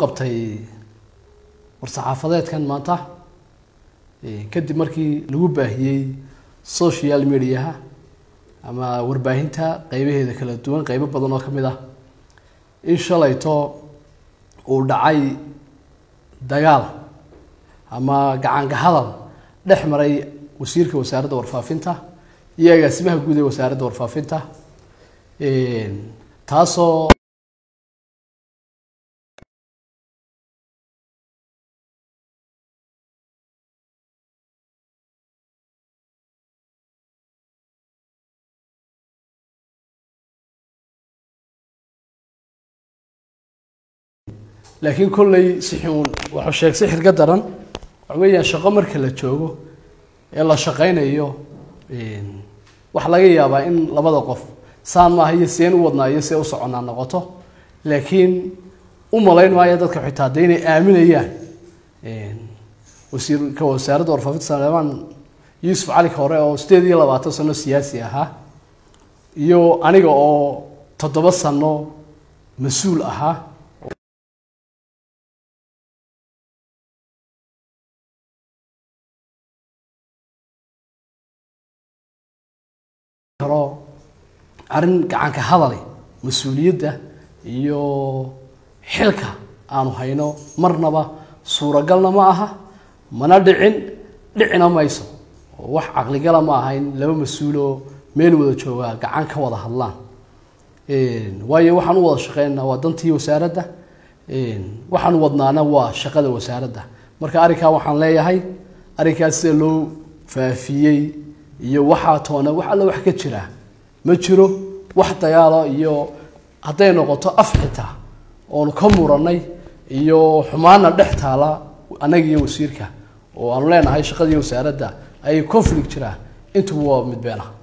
qabtay war-saxaafadeedkan maanta kadib markii lagu baahiyey social mediaha ama warbaahinta qeybaheeda kala duwan qeybo badan oo ka mid ah in shalayto uu dhacay dagaal ama gacanka hadal dhex maray wasiirka wasaaradda warfaafinta iyo agaasimaha guud ee wasaaradda warfaafinta taasoo laakiin kolley sixuun waxuu sheeg sixir ka daran waxa weeyaan shaqo marka la joogo ee la shaqaynayo waxaa laga yaabaa in labada qof saan maaha iyo seen u wadnaa iyo see u soconaa noqoto laakiin u malayn maayo dadka xitaa de inay aaminayaan wasiirka wasaaradda warfaafinta saleemaan yuusuf cali hore oo sideed iyo labaatan sano siyaasi ahaa iyo aniga oo toddoba sano mas-uul ahaa arrin gacanka hadale mas-uuliyadda iyo xilka aanu hayno marnaba suuragalna ma aha mana dhicin dhicina mayso wax caqligala ma aha in laba mas-uuloo meel wada joogaa gacan ka wada hadlaan waayo waxaan u wada shaqeynaa waa dantii wasaaradda waxaan wadnaana waa shaqada wasaaradda marka arrinkaa waxaan leeyahay arrinkaas sida loo faafiyey iyo waxaa toona wax alla wax ka jira ma jiro wax dagaalo iyo hadday noqoto af xitaa oonu ka muranay iyo xumaana dhex taala annaga iyo wasiirka oo aanu leenahay shaqadii wasaaradda ayay conflict jiraa intuba waa mid been ah